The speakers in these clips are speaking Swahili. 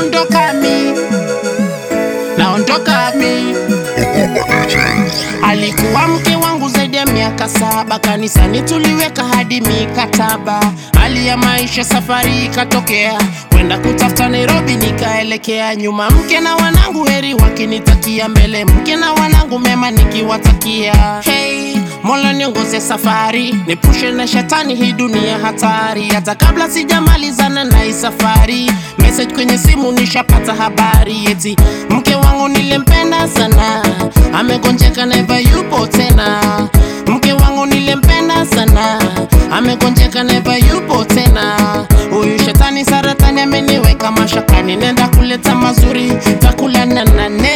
naondoka mi naondoka mi alikuwa mke wangu zaidi ya miaka saba kanisani tuliweka hadi mikataba hali ya maisha safari ikatokea kwenda kutafuta nairobi nikaelekea nyuma mke na wanangu heri wakinitakia mbele mke na wanangu mema nikiwatakia hey, mola niongoze safari nipushe na shetani hii dunia hatari hata kabla sijamalizana na hii safari message kwenye simu nishapata habari eti mke wangu nilimpenda sana amegonjeka neva yupo tena mke wangu nilimpenda sana amegonjeka neva yupo tena huyu shetani saratani ameniweka mashakani nenda kuleta mazuri takula na nane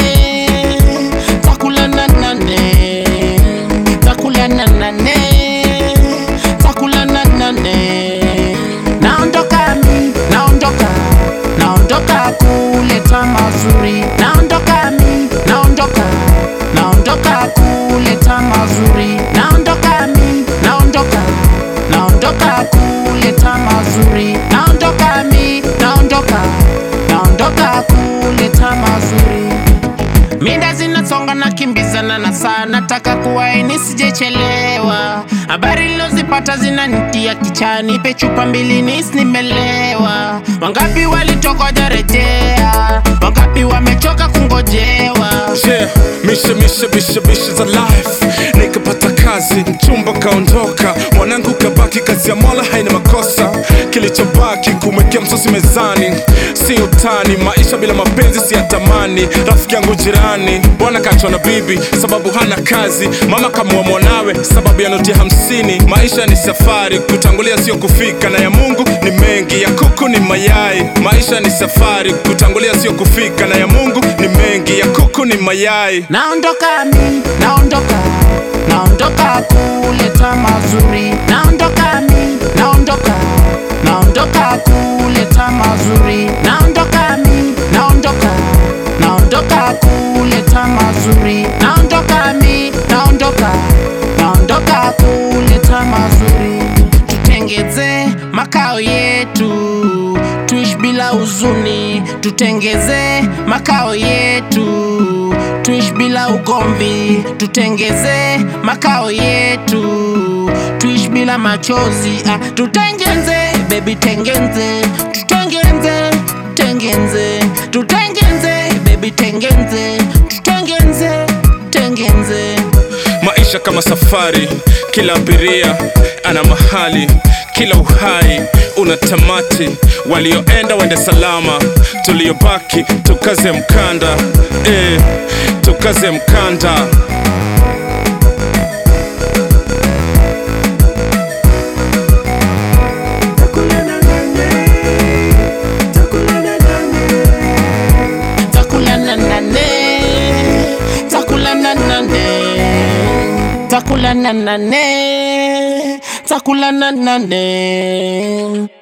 takula na nane takula na nane takula na nane naondoka mi naondoka naondoka kuleta mazuri naondoka mi naondoka naondoka kuleta mazuri naondoka mi naondoka naondoka kuleta mazuri naondoka mi naondoka naondoka kuleta mazuri Minda zinasonga na kimbizana na saa, nataka kuwaini sijechelewa. Habari nilozipata zinanitia kichani, pe chupa mbili nis nimelewa. Wangapi walitoka jarejea, wangapi wamechoka kungojewa. Yeah, mishe mishe mishe mishe za life nikapata kazi mchumba kaondoka mwanangu kabaki kazi ya mola haina makosa kilichobaki kumwekea msosi mezani si utani maisha bila mapenzi si yatamani rafiki yangu jirani bwana kachwa na bibi sababu hana kazi mama kamua mwanawe sababu ya noti ya hamsini maisha ni safari kutangulia sio kufika na ya mungu ni mengi ya kuku ni mayai maisha ni safari kutangulia sio kufika na ya mungu ni mengi ya kuku ni mayai Naondoka mi, naondoka, naondoka kuleta mazuri. Naondoka mi, naondoka, naondoka kuleta mazuri. Naondoka mi, naondoka, naondoka kuleta mazuri. Naondoka mi, naondoka, naondoka kuleta mazuri. Tutengeze makao yetu tuishi bila huzuni, tutengeze makao yetu, tuishi bila ugomvi, tutengeze makao yetu, tuishi bila machozi, ah, tutengeze baby, tengenze, tutengeze, tengenze, tutengeze baby, tengenze, tutengeze, tengenze. maisha kama safari kila abiria ana mahali kila uhai una tamati walioenda wende salama tuliobaki tukaze mkanda eh, tukaze mkanda takula na nane takula na nane takula na nane takula na nane